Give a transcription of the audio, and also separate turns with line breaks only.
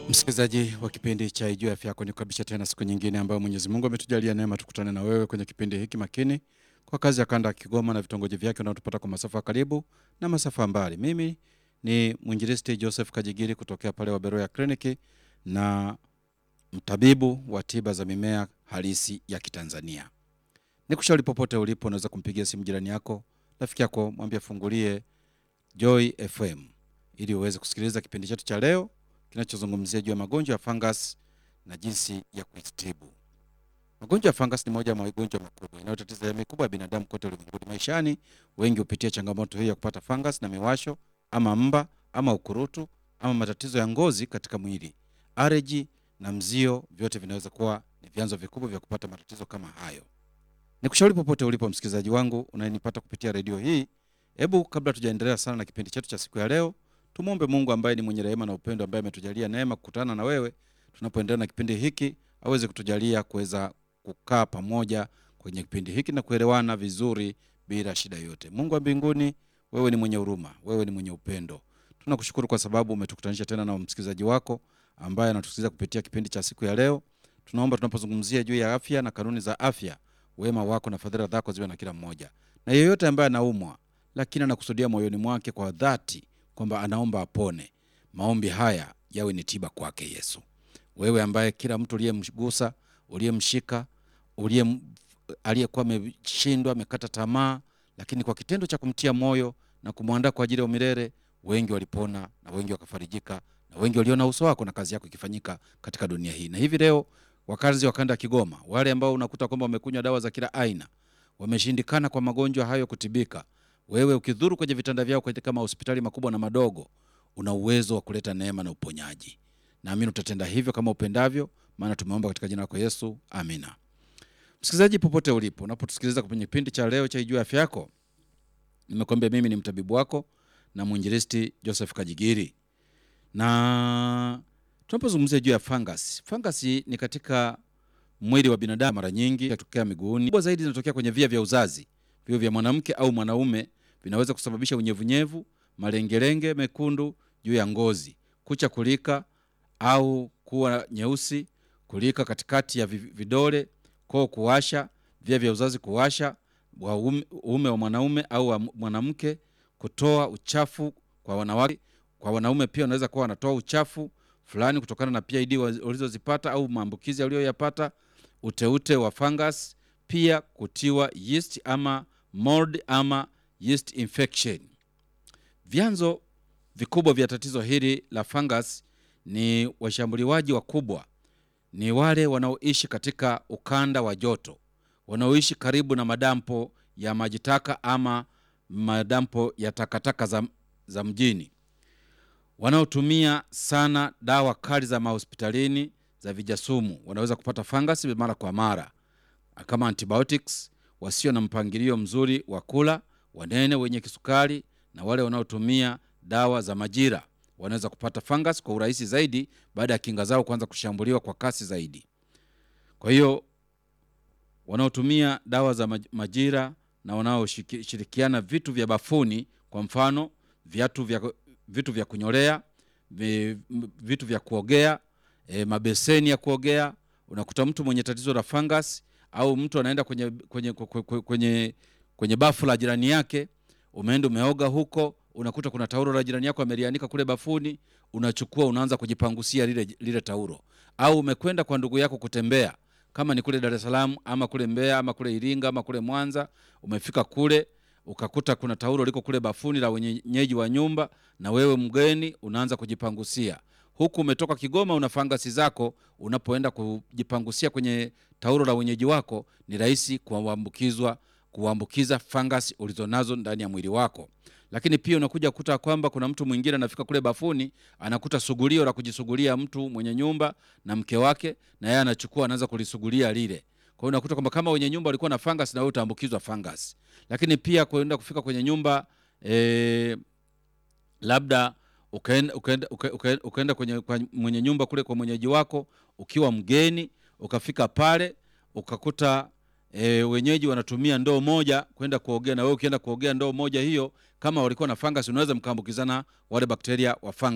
Msikilizaji wa kipindi cha Ijue Afya Yako, nikukaribisha tena siku nyingine ambayo Mwenyezi Mungu ametujalia neema tukutane na wewe kwenye kipindi hiki makini kwa kazi ya kanda ya Kigoma na vitongoji vyake unaotupata kwa masafa ya karibu na masafa ya mbali. Mimi ni mwinjilisti Joseph Kajigiri kutokea pale Waberoya Kliniki na mtabibu wa tiba za mimea halisi ya Kitanzania. Nikushauri popote ulipo, unaweza kumpigia simu jirani yako, rafiki yako, mwambie afungulie Joy FM ili uweze kusikiliza kipindi chetu cha leo kinachozungumzia juu ya magonjwa ya fungus na jinsi ya kujitibu. Magonjwa ya fungus ni moja ya magonjwa makubwa yanayotatiza jamii kubwa ya binadamu kote ulimwenguni. Maishani wengi hupitia changamoto hii ya kupata fungus na miwasho ama mba ama ukurutu ama matatizo ya ngozi katika mwili. Areji na mzio, vyote vinaweza kuwa ni vyanzo vikubwa vya kupata matatizo kama hayo. Nikushauri popote ulipo, msikilizaji wangu unayenipata kupitia redio hii, hebu kabla tujaendelea sana na kipindi chetu cha siku ya leo, tumwombe Mungu ambaye ni mwenye rehema na upendo, ambaye ametujalia neema kukutana na wewe tunapoendelea na kipindi hiki, aweze kutujalia kuweza kukaa pamoja kwenye kipindi hiki na kuelewana vizuri bila shida yote. Mungu wa mbinguni, wewe ni mwenye huruma, wewe ni mwenye upendo. Tunakushukuru kwa sababu umetukutanisha tena na msikilizaji wako ambaye anatusikiliza kupitia kipindi cha siku ya leo. Tunaomba tunapozungumzia juu ya afya na kanuni za afya, wema wako na fadhila zako ziwe na kila mmoja, na yeyote ambaye anaumwa lakini anakusudia moyoni mwake kwa dhati kwamba anaomba apone, maombi haya yawe ni tiba kwake Yesu. Wewe ambaye kila mtu uliyemgusa, uliyemshika, uliyem aliyekuwa ameshindwa, amekata tamaa, lakini kwa kitendo cha kumtia moyo na kumwandaa kwa ajili ya umilele, wengi walipona na wengi wakafarijika na wengi waliona uso wako na kazi yako ikifanyika katika dunia hii. Na hivi leo wakazi wa kanda ya Kigoma, wale ambao unakuta kwamba wamekunywa dawa za kila aina, wameshindikana kwa magonjwa hayo kutibika, wewe ukidhuru kwenye vitanda vyao katika mahospitali makubwa na madogo, una uwezo wa kuleta neema na uponyaji. Naamini utatenda hivyo kama upendavyo, maana tumeomba katika jina lako Yesu, amina. Msikilizaji popote ulipo, unapotusikiliza kwenye kipindi cha leo cha Ijue Afya Yako, nimekwambia mimi ni mtabibu wako na mwinjilisti Joseph Kajigiri, na tunapozungumzia juu ya fungus, fungus ni katika mwili wa binadamu, mara nyingi inatokea miguuni, kubwa zaidi zinatokea kwenye via vya uzazi vio vya mwanamke au mwanaume vinaweza kusababisha unyevunyevu, malengelenge mekundu juu ya ngozi, kucha kulika au kuwa nyeusi, kulika katikati ya vidole, koo kuwasha, via vya uzazi kuwasha, uume wa mwanaume au wa mwanamke, kutoa uchafu kwa wanawake. Kwa wanaume pia wanaweza kuwa wanatoa uchafu fulani kutokana na PID walizozipata au maambukizi aliyoyapata, uteute wa fungus, pia kutiwa yeast ama mold ama yeast infection. Vyanzo vikubwa vya tatizo hili la fungus ni washambuliwaji wakubwa, ni wale wanaoishi katika ukanda wa joto, wanaoishi karibu na madampo ya maji taka ama madampo ya takataka za, za mjini, wanaotumia sana dawa kali za mahospitalini za vijasumu, wanaweza kupata fungus mara kwa mara kama antibiotics, wasio na mpangilio mzuri wa kula, wanene, wenye kisukari na wale wanaotumia dawa za majira wanaweza kupata fungus kwa urahisi zaidi baada ya kinga zao kuanza kushambuliwa kwa kasi zaidi. Kwa hiyo wanaotumia dawa za majira na wanaoshirikiana vitu vya bafuni, kwa mfano viatu vya, vitu vya kunyolea, vitu vya kuogea, e, mabeseni ya kuogea, unakuta mtu mwenye tatizo la fungus au mtu anaenda kwenye, kwenye, kwenye, kwenye, kwenye bafu la jirani yake, umeenda umeoga huko, unakuta kuna taulo la jirani yako amelianika kule bafuni, unachukua unaanza kujipangusia lile, lile taulo. Au umekwenda kwa ndugu yako kutembea, kama ni kule Dar es Salaam ama kule Mbeya ama kule Iringa ama kule Mwanza, umefika kule ukakuta kuna taulo liko kule bafuni la wenyeji wa nyumba, na wewe mgeni unaanza kujipangusia huku umetoka Kigoma una fangasi zako, unapoenda kujipangusia kwenye taulo la wenyeji wako, ni rahisi kuambukizwa kuambukiza fangasi ulizonazo ndani ya mwili wako. Lakini pia unakuja kukuta kwamba kuna mtu mwingine anafika kule bafuni, anakuta sugulio la kujisugulia mtu mwenye nyumba na mke wake, na yeye anachukua anaanza kulisugulia lile. Kwa hiyo unakuta kwamba kama wenye nyumba walikuwa na fangasi, na wewe utaambukizwa fangasi. Lakini pia kwenda kufika kwenye nyumba eh, labda ukaenda, ukaenda, ukaenda, ukaenda kwenye kwa mwenye nyumba kule kwa mwenyeji wako ukiwa mgeni, ukafika pale ukakuta e, wenyeji wanatumia ndoo moja kwenda kuogea, na wewe ukienda kuogea ndoo moja hiyo, kama walikuwa na fungus, unaweza mkaambukizana wale bakteria wa fungus.